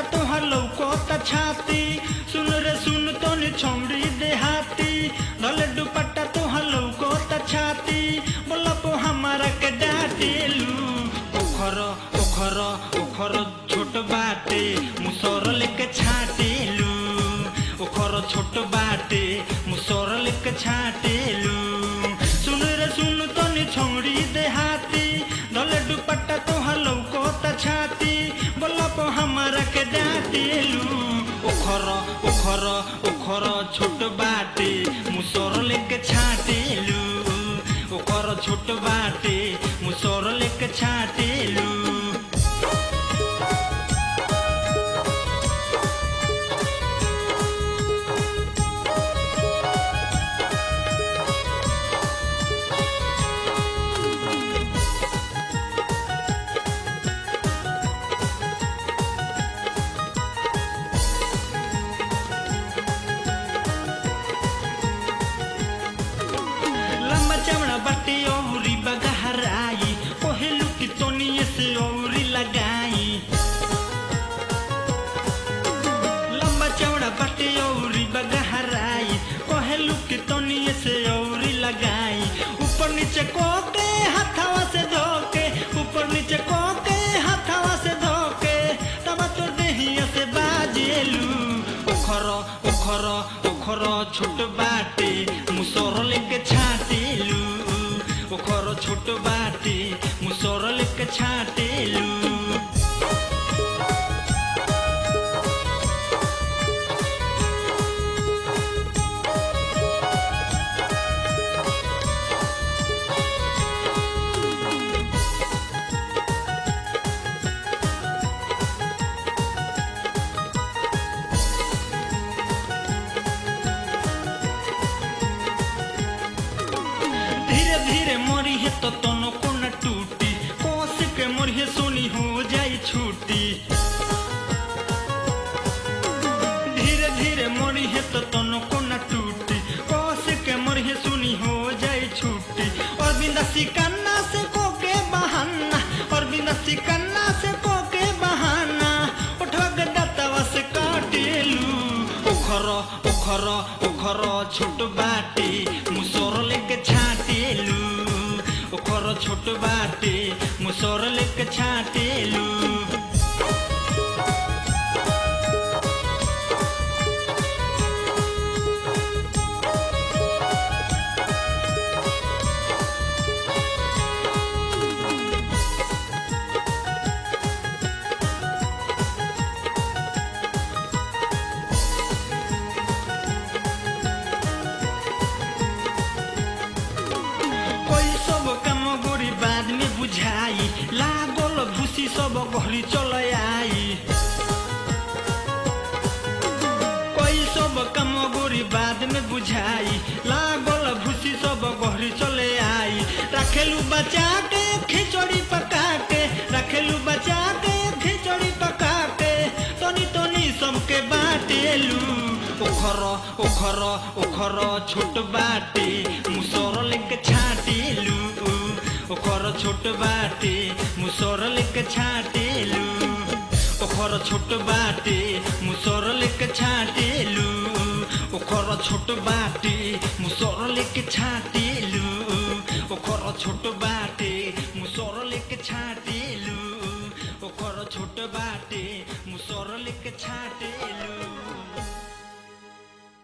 तोहर लौकता छाती सुन रे सुन तोनी छौड़ी देहाती धले दुपट्टा तोहर लौकता छाती बोला पो हमारा के डाटेलू ओखर ओखर ओखर छोट बाटे मुसर लेके छाटेलू ओखर छोट बाटे मुसर लेके छाटेलू सुन रे सुन तोनी छौड़ी देहाती धले दुपट्टा तोहर लौकता छाती बोला पो हमारा के डाटेलू ओखर ओखर ओखर छोट बाटे मुसर लेके छाटेलू ओखर छोट बाटे मुसर लेके छाटेलू लंबा चमड़ा बाटे औरी बगहराई पहलू की तोनिए से औरी लगाई लंबा चौड़ा बाटे औरी बगहराई पहलू की तोनिए से औरी लगाई ऊपर नीचे कोके हाथावा से धोके ऊपर नीचे कोके हाथावा से धोके तब तो देहिया से बाजेलू ओखर ओखर ओखर छोट बाटे मुसर लेके छाटेलू ओखर छोट बाटे मुसर लेके छाटेलू धीरे धीरे मरी है तो तनो को न टूटी कोस के मरी है सोनी हो जाई छूटी धीरे धीरे मरी है तो तनो को न टूटी कोस के मरी है सोनी हो जाई छूटी और बिंदा सिकन्ना से को के बहाना और बिंदा सिकन्ना से को के बहाना उठवा के दतवा से काटेलू ओखर ओखर ओखर छोट बाटे मुसर लेके छाटेलू ओखर छोट बाटे मुसर लेके छाटेलू कोई सब काम गोरी बाद में बुझाई लागल भूसी सब घरी चल आई कोई सब काम गोरी बाद में बुझाई लागल भूसी सब घरी चले आई रखेलू बचा के खिचड़ी पका के रखेलू बचा के खिचड़ी पका के तनी तनी सबके बाटेलू ओखर ओखर ओखर छोट बाटे मुसर लेके छाटेलू ओखर छोट बाटे मुसर लेके छाटेलू ओखर छोट बाटे मुसर लेके छाटेलू ओखर छोट बाटे मुसर लेके छाटेलू ओखर छोट बाटे मुसर लेके छाटे